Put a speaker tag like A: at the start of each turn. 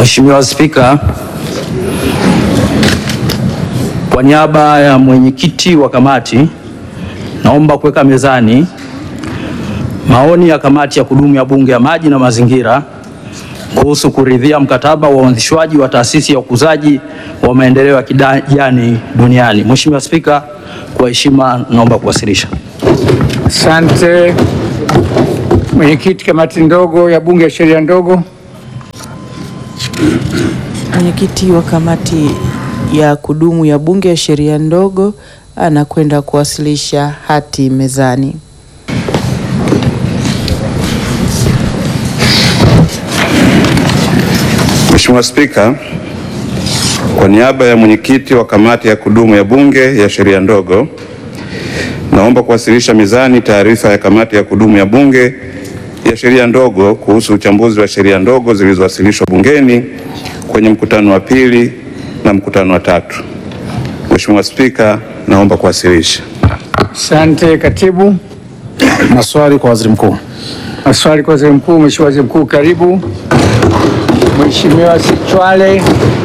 A: Mheshimiwa Spika, kwa niaba ya mwenyekiti wa kamati naomba kuweka mezani maoni ya kamati ya kudumu ya Bunge ya Maji na Mazingira kuhusu kuridhia mkataba wa uanzishwaji wa taasisi ya ukuzaji wa maendeleo ya kijani duniani. Mheshimiwa Spika, kwa heshima naomba kuwasilisha.
B: Asante. Mwenyekiti kamati ndogo ya Bunge ya sheria ndogo.
C: Mwenyekiti wa kamati ya kudumu ya Bunge ya sheria ndogo anakwenda kuwasilisha hati mezani.
D: Mheshimiwa Spika, kwa niaba ya mwenyekiti wa kamati ya kudumu ya Bunge ya sheria ndogo, naomba kuwasilisha mezani taarifa ya kamati ya kudumu ya Bunge ya sheria ndogo kuhusu uchambuzi wa sheria ndogo zilizowasilishwa bungeni kwenye mkutano wa pili na mkutano wa tatu. Mheshimiwa Spika, naomba kuwasilisha.
B: Asante. Katibu,
E: Maswali kwa waziri mkuu.
B: maswali kwa waziri mkuu. Mheshimiwa Waziri Mkuu, karibu. Mheshimiwa Sichwale.